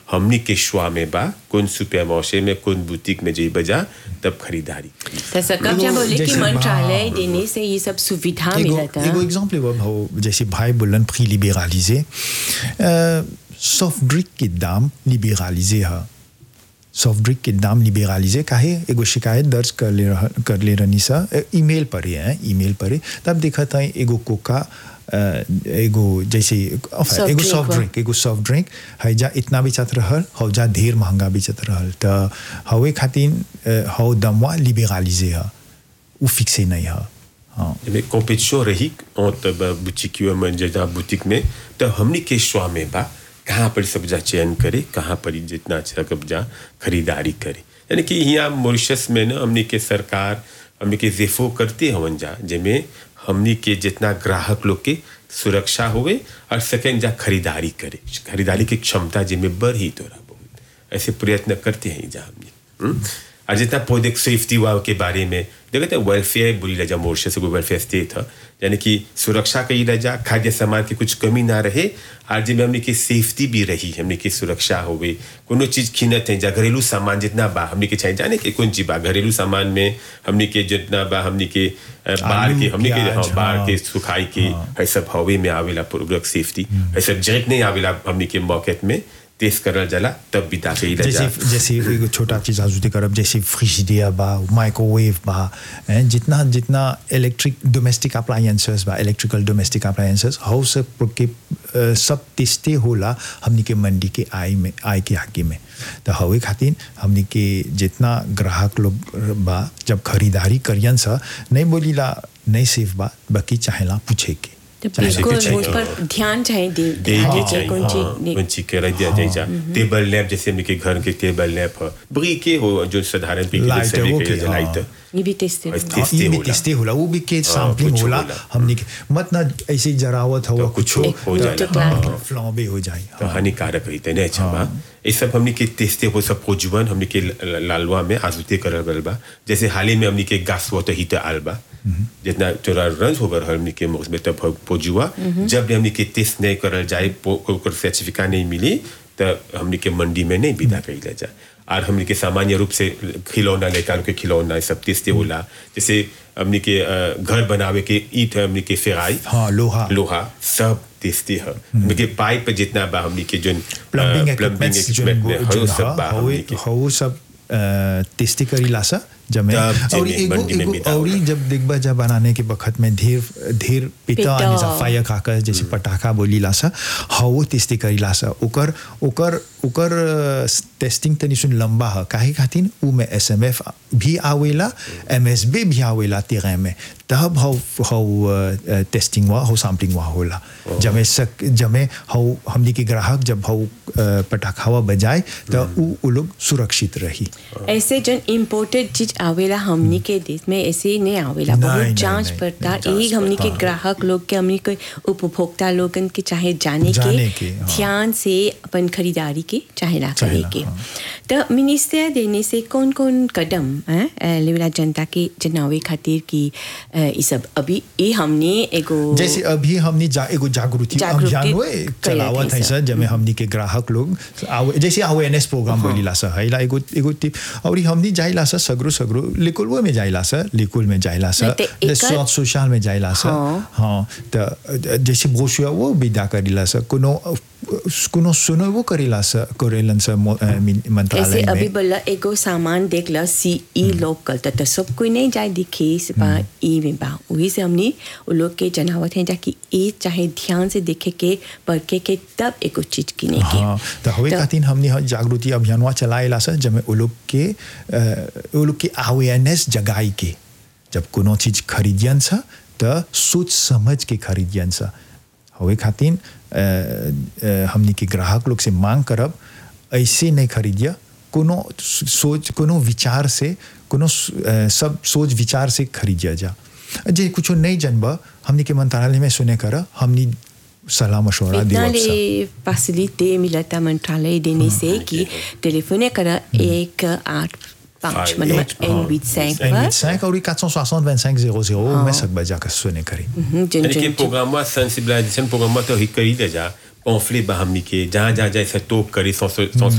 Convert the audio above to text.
हमनी के श्वा में बा कौन सुपर मार्शे में कौन बुटीक में जई बजा तब खरीदारी करी तो सकब क्या बोले कि जैसे- मंत्रालय हाँ। देने से ये सब सुविधा एगो मिलता एगो एग्जांपल एगो हो जैसे भाई बोलन प्री लिबेरालिजे सॉफ्ट ड्रिंक के दाम लिबेरालिजे है सॉफ्ट ड्रिंक के दाम लिबेरालिजे काहे एगो शिकायत दर्ज कर ले रह, कर ले रहनी सा ए, ईमेल पर ही है ईमेल पर ही तब देखा था एगो कोका अ, एगो जैसे enfin, Soft एगो drink सॉफ्ट बा। ड्रिंक एगो सॉफ्ट ड्रिंक है जा इतना बेचत रहल हौ जा ढेर महंगा बेचत रहल त हवे खातिर अ, हौ दमवा लिबेरालिजे है उ फिक्से नहीं है हाँ में कॉम्पिटिशन रही entre बुटीक में जजा बुटीक में तो हमनी के श्वा में बा कहाँ पर सब जा चयन करे कहाँ पर ही जितना अच्छा कब जा खरीदारी करे यानी कि यहाँ मॉरिशस में ना हमनी के सरकार हमनी के जेफो करते हवन जा जिसमें हमनी के जितना ग्राहक लोग के सुरक्षा होवे और सेकेंड जा खरीदारी करे खरीदारी की क्षमता जिसमें बढ़ी तोरा बहुत ऐसे प्रयत्न करते हैं जा हमने हम्म? और जितना प्रोडक्ट सेफ्टी हुआ के बारे में देखते हैं वेलफेयर बुरी लजा मोर्शे से वेलफेयर स्टेट है यानी कि सुरक्षा कई लजा खाद्य सामान की कुछ कमी ना रहे और जिसमें हमने की सेफ्टी भी रही हमने की सुरक्षा हो गई कोनो चीज़ खीनत है जा घरेलू सामान जितना बा हमने के चाहिए जाने के कौन चीज बा घरेलू सामान में हमने के जितना बा हमने के अ, बाहर आलू, के हमने के प्याज, हाँ, बाहर हाँ। के सुखाई के है सब हवे में आवेला प्रोडक्ट सेफ्टी है सब डायरेक्ट नहीं आवेला हमने के मार्केट में टेस्ट करल जाला तब भी ताके जैसे लजा जैसे एगो छोटा चीज आजुते करब जैसे फ्रिजिडिया बा माइक्रोवेव बा हैं, जितना जितना इलेक्ट्रिक डोमेस्टिक अप्लायंसेस बा इलेक्ट्रिकल डोमेस्टिक अप्लायंसेस हाउ सब के अ, सब तिस्ते होला हमनी के मंडी के आय में आय के आगे में तो हवे खातिर हमनी के जितना ग्राहक लोग बा जब खरीदारी करियन सा नहीं बोलीला नहीं सेफ बा बाकी चाहेला पूछे के तो चाहे बिल्कुल कुछ उस पर ध्यान चाहिए दे दे ध्यान के दीजिए चाहिए कौन हाँ, चीज कौन चीज के रख दिया जाए जा टेबल लैंप जैसे हमने के घर के टेबल लैंप है ब्री के हो जो साधारण पे Light है, वो के, के लाइट हाँ। ये भी टेस्ट और है इस- हाँ, टेस्टी ये भी होला। टेस्टी होला वो भी के सैम्पलिंग कुछ होला होला। हमनी के मत ना ऐसे जरावत हुआ तो कुछ कुछ हो जाला। तो क्लास हाँ। फ्लॉबे हो जाए तो हानिकारक रही थे नहीं अच्छा बा ये सब हमने के टेस्टे वो सब पोजुबन हमने के ल- लालवा में आजुते करल गल बा जैसे हाल ही में हमने के गैस वाटर हीटर आल बा जितना थोड़ा रंज हो गल हमने के मुख में तब पोजुआ जब भी हमने के टेस्ट नहीं करल जाए पो- ओकर सर्टिफिकेट नहीं मिली तो हमने के मंडी में नहीं विदा कइल जा और हमने के सामान्य रूप से खिलौना लेकर के खिलौना ये सब टेस्टे होला जैसे हमने के अ, घर बनावे के ईट हमने के फेराई हाँ लोहा लोहा सब टेस्टी है हमने के पाइप जितना बा हमने के जो प्लम्बिंग इक्विपमेंट्स जो equipment में जो हर सब बा हा हमने के हो सब टेस्टी करीला सा जब तब और जेमे एगो मंडी में एगो मिला और होला। जब देखबा जब बनाने के बखत में ढेर ढेर पिता पिता। आने सा फायर खाकर जैसे पटाखा बोलीला सा हाउ टेस्टी करीला सा ओकर ओकर ओकर टेस्टिंग तनी सुन लंबा है काहे खातिर उ में एसएमएफ भी आवेला एमएसबी भी आवेला तेरे में तब हाउ हाउ टेस्टिंग हुआ हाउ सैम्पलिंग हुआ होला जमे सक जमे हाउ हमनी के ग्राहक जब हाउ पटाखावा बजाए तो उ उ लोग सुरक्षित रही ऐसे जन इम्पोर्टेड चीज आवेला हमनी के देश में ऐसे नहीं आवेला नहीं, बहुत नहीं, जांच नहीं, पड़ताल एक हमनी के ग्राहक लोग के हमनी के उपभोक्ता लोगन के चाहे जाने जाने के के, हाँ। ध्यान से अपन खरीदारी के चाहे ना करे चाहेला, के हाँ। तो मिनिस्टर देने से कौन कौन कदम हैं, अ, लेवला जनता के जनावे खातिर की अ, ई सब अभी ये हमने एगो जैसे अभी हमने जा, एगो जागृति जागृति अभियान हुए कइले चलावत है कैसे? सर जमे हमनी के ग्राहक लोग आवे- जैसे अवेयरनेस प्रोग्राम बोलीला सर हैला एगो एगो टिप और हमनी जाइला सर सगरो सगरो लिकुल में जाइला सर लिकुल में जाइला सर नहीं, ते एकर- सॉट सोशल में जाइला सर हाँ। हाँ तो जैसे ब्रोशुआ वो विदा करिला सर कोनो कोनो सुनो वो करिला सर करेलन सर मो- अ, मिन- ऐसे मंत्रालय अभी में बोला एगो सामान देख ला सी ई लोकल तो सब कोई नहीं जाए दिखे से बा ई में बा वही से हमने वो लोग के जनावत हैं जाकि ए चाहे ध्यान से देखे के परखे के तब एगो चीज किने के हाँ तो हवे खातिर हमने ह जागृति अभियानवा चलाएला सर जब वो लोग के अ, वो लोग के अवेयरनेस जगाई के जब कोनो चीज खरीदियन सा तो सोच समझ के खरीदियन सा हवे खातिर अ, अ, हमने के ग्राहक लोग से मांग करब ऐसे नहीं खरीदिया कोनो सोच कोनो विचार से कोनो अ, सब सोच विचार से खरीदिया जा जे कुछ नहीं जनबा हमने के मंत्रालय में सुने कर हमने सलाह मशवरा इतना देवब सा ले फैसिलिटी मिलता मंत्रालय देने से कि टेलीफोन करा एक आठ पाँच हाँ, मतलब एक, एन हाँ, बीच सैंक पर 25 और 460 25 00 में सकबा जाकर सुने करी हम्म, जिन यानी कि जिन प्रोग्राम सेंसिबिलाइजेशन प्रोग्राम तो ही करी ले जा पॉम्फलेट बा हमनी के जहाँ जहाँ जाए से टोप करी सौ